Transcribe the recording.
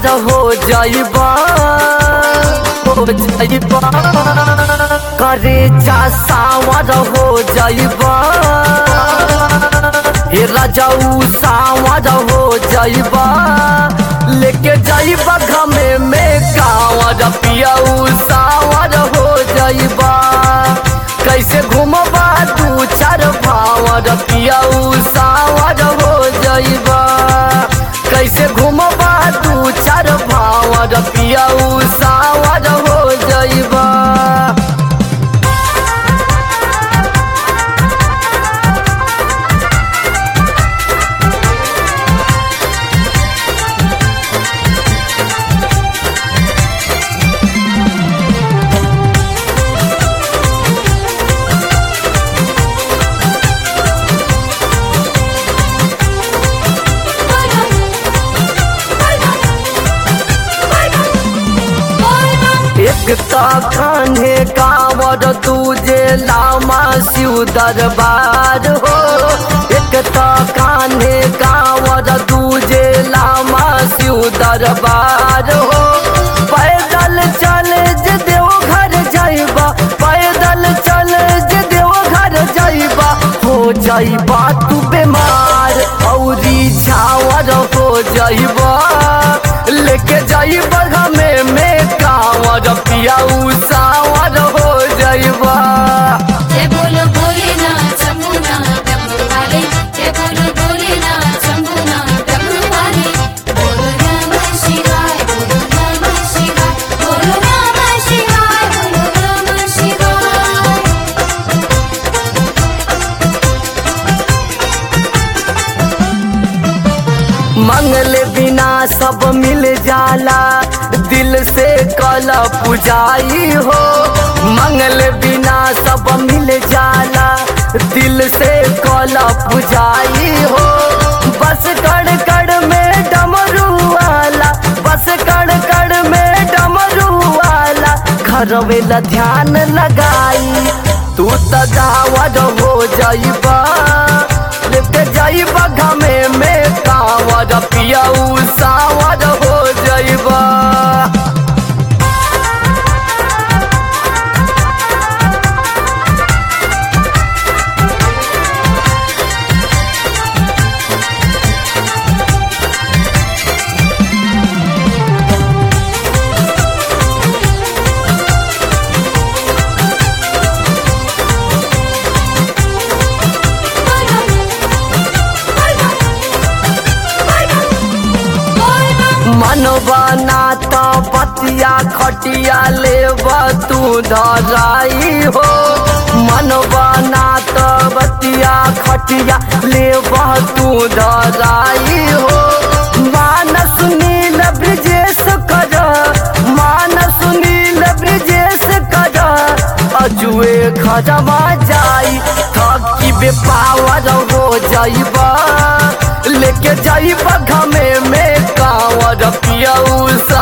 सावर हो जाइबा हो जाइबा करे जा सावर हो जाइबा हे राजाऊ सावर हो जाइबा लेके जाइबा घमे में कावर पियाऊ सावर हो जाइबा कैसे घूमबा दू चार भावर पियाऊ सावर हो जाइबा कैसे घूमबा दू चार भावर पियाऊ सावर हो जाइबा एक तो कान्हे कांवर तुझे लामा शिव दरबार हो एक तो कान्हे कांवर तुझे लामा शिव दरबार हो पैदल चल जे देव घर जाइबा पैदल चल जे देव घर जाइबा हो जाइबा तू बीमार औरी झावर हो जाइबा लेके जाइबा हमें में कांवर पियाऊ सावर हो जाइबा जय बोलो भोलेनाथ शंभुनाथ डमरू वाले जय बोलो भोलेनाथ शंभुनाथ डमरू वाले बोलो नमः शिवाय बोलो नमः शिवाय बोलो नमः शिवाय बोलो नमः शिवाय मंगल बिना सब मिल जाला दिल से कल पुजाई हो मंगल बिना सब मिल जाला दिल से कल पुजाई हो बस कड़ कड़ में डमरू वाला बस कड़ कड़ में डमरू वाला घर वेला ध्यान लगाई तू तजावट हो जाइबा लेके जाइबा घमे में कांवर पियाऊ सावर हो जाइबा मनबना तो पतिया खटिया लेब तू धराई हो मनबना तो बतिया खटिया लेब तू धराई हो मानस नील ब्रिजेश कर मानस नील ब्रिजेश कर अजुए खजमा जाई थकी बेपावर हो जाइबा लेके जाइबा घमे में कांवर पियाऊ